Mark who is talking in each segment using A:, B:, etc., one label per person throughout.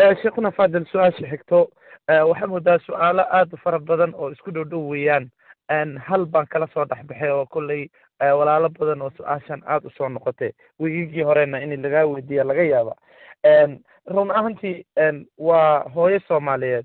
A: sheekhuna fadil su-aasha xigto waxaa moodaa su-aalo aad u fara badan oo isku dhow dhow weeyaan hal baan kala soo dhexbaxay oo kolley walaalo badan oo su-aashan aad usoo noqotay wiigigii horena in lagaa weydiiya laga yaaba run ahantii waa hooyo soomaaliyeed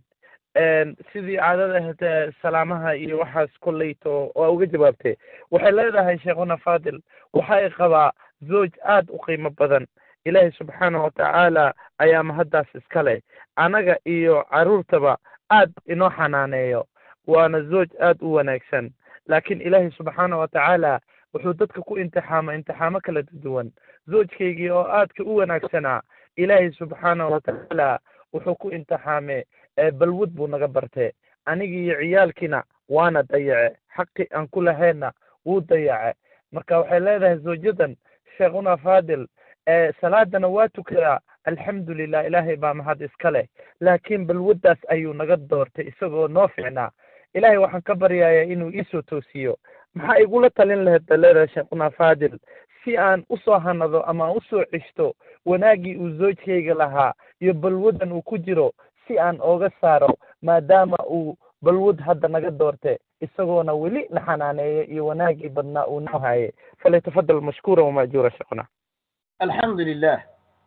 A: sidii caadada ahayd salaamaha iyo waxaas kolleyto waa uga jawaabtay waxay leedahay sheekhuna fadil waxay qabaa zooj aad u qiimo badan ilaahay subxaanahu watacaala ayaa mahaddaas iska leh anaga iyo carruurtaba aad inoo xanaaneeyo waana zooj aad u wanaagsan laakiin ilaahay subxaanahu watacaala wuxuu dadka ku imtixaama imtixaamo kala duwan zoojkaygii oo aadka u wanaagsanaa ilaahay subxaanahu watacaala wuxuu ku imtixaame balwad buu naga bartee anigii iyo ciyaalkiina waana dayace xaqi aan ku lahayna wuu dayace marka waxay leedahay zoojadan sheekhuna fadil salaadana waa tukadaa alxamdulilah ilaahay baa mahad iska leh laakiin balwaddaas ayuu naga doortay isagoo noo ficnaa ilaahay waxaan ka baryayaa inuu iisoo toosiyo maxaa igula talin lahayd baleeda sheekhuna fadil si aan usoo hanado ama aan usoo ceshto wanaaggii uu zoojkayga lahaa iyo balwaddan uu ku jiro si aan ooga saaro maadaama uu balwad hadda naga doorte isagoona weli na xanaaneeya iyo wanaaggii badnaa uu noo haye falyatafadal mashkuura wamaajuura sheekhuna
B: alxamdu lilah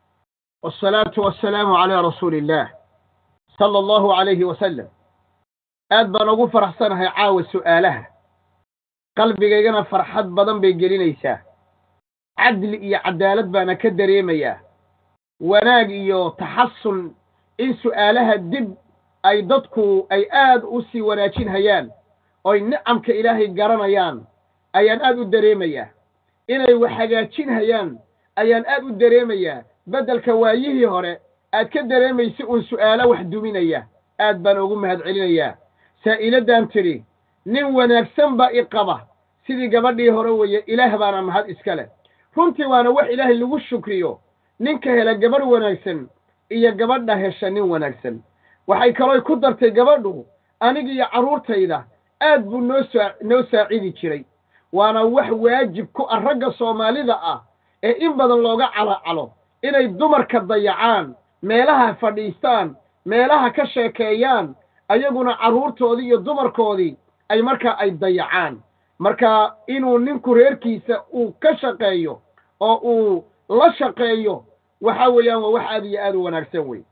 B: wالsalaatu wasalaamu calaa rasuuli illah sala allahu alayhi wasalam aad baan ugu faraxsanahay caawa su'aalaha qalbigaygana farxad badan bay gelinaysaa cadli iyo cadaalad baana ka dareemayaa wanaag iyo taxasun in su'aalaha dib ay dadku ay aad u sii wanaajin hayaan oy nicamka ilaahay garanayaan ayaan aad u dareemayaa inay wax hagaajin hayaan ayaan aad u dareemayaa beddelka waayihii hore aad ka dareemaysa uun su'aalo wax duminaya aad baan ugu mahad celinayaa saa'iladdan tidhi nin wanaagsan baa i qaba sidii gabadhii hore weeye ilaah baana mahad iska leh runtii waana wax ilaahay lagu shukriyo ninka hela gabadh wanaagsan iyo gabadha hesha nin wanaagsan waxay kalooy ku dartay gabadhu anigiiyo carruurtayda aad buu noo saa noo saacidi jiray waana wax waajib ku ah ragga soomaalida ah ee in badan looga calacalo inay dumarka dayacaan meelaha fadhiistaan meelaha ka sheekeeyaan ayaguna carruurtoodii iyo dumarkoodii ay markaa ay dayacaan marka inuu ninku reerkiisa uu ka shaqeeyo oo uu la shaqeeyo waxa weeyaan waa wax aad iyo aad u wanaagsan wey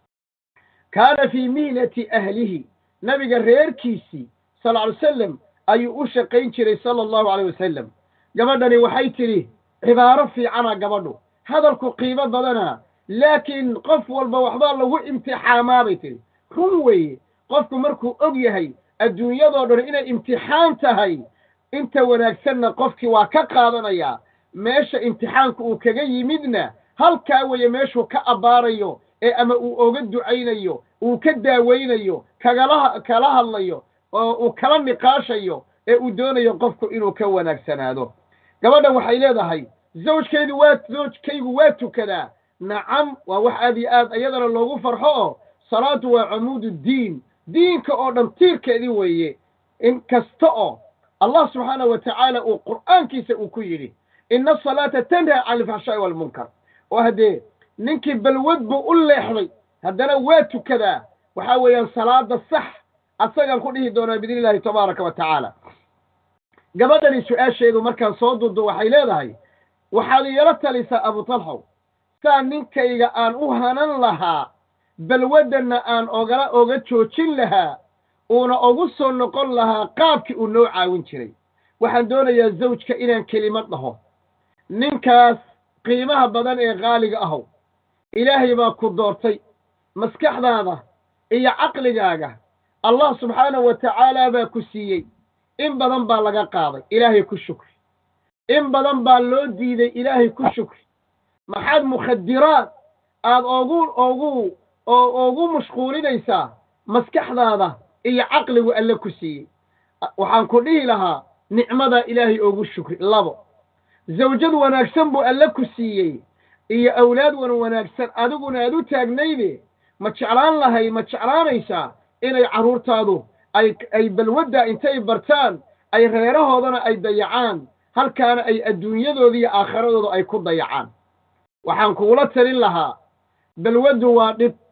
B: kaana fii mihnati ahlihi nabiga reerkiisii sal ly wasalam ayuu u shaqayn jiray sala allahu alayh wasalam gabadhani waxay tidhi cibaaro fiicana gabadhu hadalku qiimo badana laakiin qof walba waxbaa lagu imtixaamaa bay tidhi run weeye qofku markuu og yahay adduunyadoo dhan inay imtixaan tahay inta wanaagsanna qofkii waa ka qaadanayaa meesha imtixaanku uu kaga yimidna halkaa weeye meeshuu ka abbaarayo ee ama uu oga ducaynayo uu ka daawaynayo kagala kala hadlayo oo uu kala niqaashayo ee uu doonayo qofku inuu ka wanaagsanaado gabadhan waxay leedahay zawjkaydu waa zawjkaygu waa tukadaa nacam waa wax aad iyo aad iyadana loogu farxo oo salaadu waa camuudu diin diinka oo dhan tiirkeedii weeye in kasta oo allah subxaanahu wa tacaala uu qur'aankiisa uu ku yidhi ina asalaata tanhaa cani alfaxshaa'i waalmunkar oo haddee ninkii balwad buu u leexday haddana waa tukadaa waxaa weeyaan salaada sax asagaan ku dhihi doonaa biidni illaahi tabaaraka wa tacaala gabadhani su-aasheedu markaan soo duudo waxay leedahay waxaad iila talisaa abutalxow saa ninkayga aan u hanan lahaa balwaddanna aan ogala oga joojin lahaa uuna ugu soo noqon lahaa qaabkii uu noo caawin jiray waxaan doonayaa zawjka inaan kelimad dhaho ninkaas qiimaha badan ee qaaliga ahow ilaahay baa ku doortay maskaxdaada iyo caqligaaga allah subxaanahu wa tacaala baa ku siiyey in badan baa laga qaaday ilaahay ku shukri in badan baa loo diiday ilaahay ku shukri maxaad mukhadiraad aad ogu ogu ogu mashquulinaysaa maskaxdaada iyo caqligu alle ku siiyey waxaan ku dhihi lahaa nicmadaa ilaahay ogu shukri labo zawjad wanaagsan buu alle ku siiyey iyo awlaad wan wanaagsan adiguna aad u taagnayde ma jeclaan lahay ma jeclaanaysaa inay carruurtaadu ay ay balwaddaa intay bartaan ay reerahoodana ay dayacaan halkaana ay adduunyadooda iyo aakhiradooda ay ku dayacaan waxaan kugula talin lahaa balwaddu waa dhib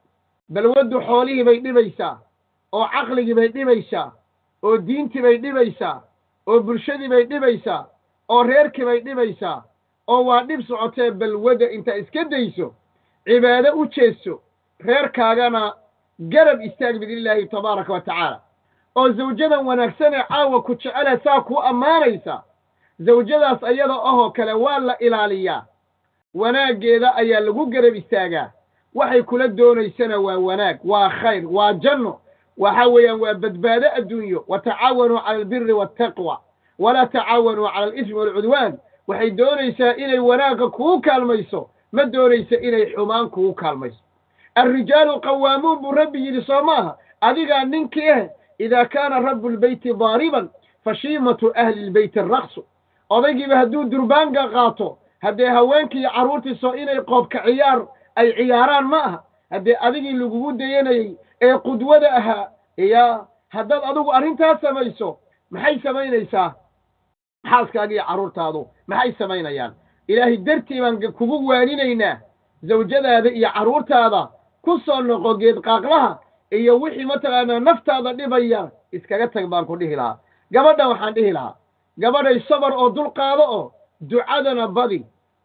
B: balwaddu xoolihii bay dhibaysaa oo caqligii bay dhibaysaa oo diintii bay dhibaysaa oo bulshadii bay dhibaysaa oo reerkii bay dhibaysaa oo waa dhib socotee balwadda intaa iska dayso cibaado u jeeso reerkaagana garab istaag biidnillaahi tabaaraka wa tacaala oo zawjadan wanaagsanee caawa ku jecele saa kuu ammaanaysa zawjadaas ayada ahoo kale waa la ilaaliyaa wanaaggeeda ayaa lagu garab istaagaa waxay kula doonaysana waa wanaag waa khayr waa janno waxa weeyaan waa badbaado adduunyo wa tacaawanuu cala albiri waataqwa walaa tacaawanuu cala alismi waalcudwaan waxay doonaysaa inay wanaagga kugu kaalmayso ma doonaysa inay xumaan kugu kaalmayso alrijaalu qawaamuun buu rabbi yidhi soo maaha adigaa ninkii ah idaa kaana rabu lbeyti daariban fashiimatu ahli lbeyti araqsu odaygiiba hadduu durbaanga qaato haddee haweenkii iyo carruurtiiso inay qoobka ciyaar ay ciyaaraan ma aha haddee adigii lagugu dayanayey ee qudwada ahaa iya haddaad adigu arrintaas samayso maxay samaynaysaa xaaskaaga iyo carruurtaadu maxay samaynayaan ilaahay dartii baan kugu waaninaynaa zawjadaada iyo carruurtaada ku soo noqo geed qaaqlaha iyo wixii mataqaanaa naftaada dhibaya iskaga tag baan ku dhihi lahaa gabadhan waxaan dhihi lahaa gabadhay sabar oo dul qaado oo ducadana badi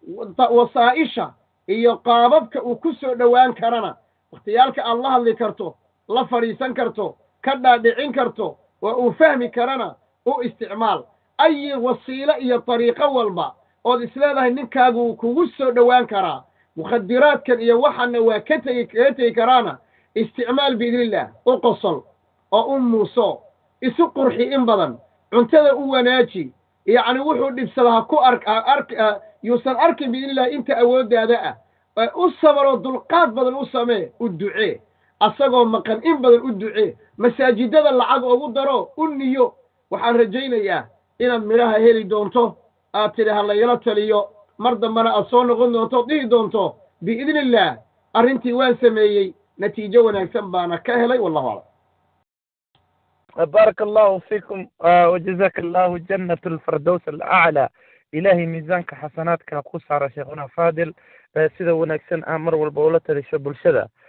B: wasaa'isha iyo qaababka uu ku soo dhowaan karana wakhtiyaalka aad la hadli karto la fadhiisan karto ka dhaadhicin karto oo uu fahmi karana u isticmaal ayi wasiilo iyo dariiqo walba ood isleedahay ninkaagu kugu soo dhowaan karaa mukhadiraadkan iyo waxaana waa ka tegi kaga tegi karaana isticmaal biidnillaah u qosol oo u muuso isu qurxi in badan cuntada u wanaaji yacni wuxuu dhibsada ha ku ark ark yuusan arkin biidnillahi inta awooddaada ah u sabaroo dulqaad badan u samee u ducee asagoo maqan in badan u ducee masaajidada lacag ugu daro u niyo waxaan rajaynayaa inaad midhaha heli doonto aad tidhi ha layla taliyo mar dambena aad soo noqon doonto od dhihi doonto biidnillaah arrintii waan sameeyey natiijo wanaagsan baana ka helay wallahu aclam
A: بارك الله فيكم وجزاك الله جنة الفردوس الأعلى إلهي ميزانك حسناتك قصار شيخنا فاضل sida wanaagsan aa mar walba ula talisho bulshada